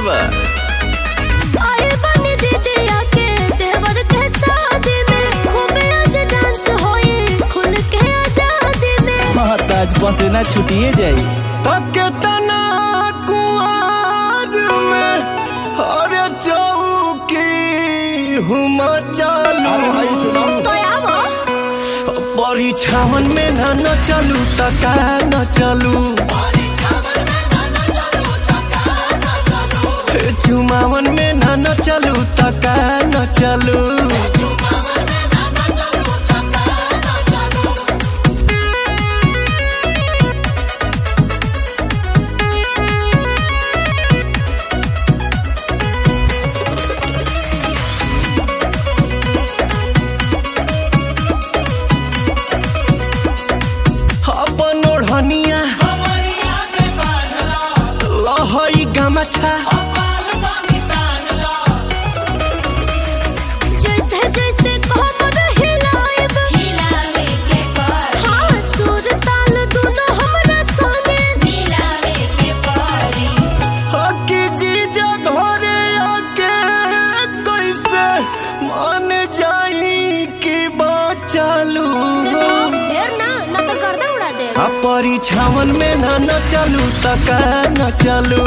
बा आए बनी दीदिया के देवर के शादी में खूबे आज डांस होए खुल के आजादी में हाँ ताज बसे ना छुटिए जाई तके तना कुआर में अरे चौकी हुम चालू तो आवो परीक्षावन में ना न चलू त का न चलू हे चुमावन में ना न चलू त का न चलू अपन ओढ़निया लहई गमछा जैसे जैसे कमर हिलाएब हिलावे के पड़ी हाँ सुर ताल दोनों हमरा संगे मिलावे के पड़ी हकी चीज घरे आके कैसे मान जाई कि बचालू ढेर ना ना तो गर्दा उड़ा दे आ परीक्षावन में ना न चलू त का न चलू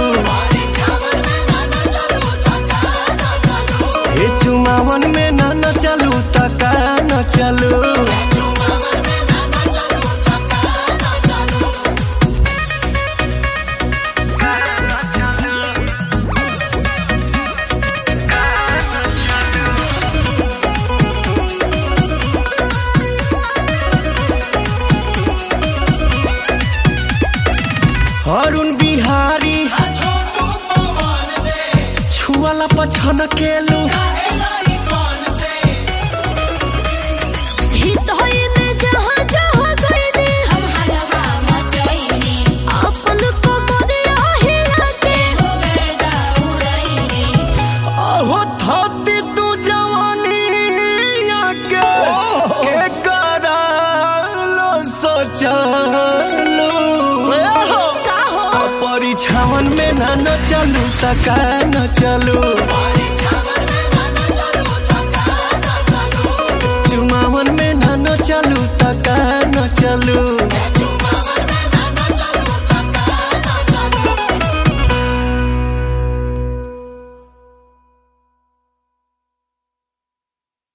हे चुमावन में ना न चलू त का न चलू अरुण बिहारी छुआला पछन केलू हित होए में जहाँ जहाँ गईनी हम हलवा मचैनी अपन कमरिया हिला के हो गर्दा उड़ैनी अहो थाती तू जवानी आके के करालो सोचलू का हो परीक्षावन में ना न चलू त का न चलू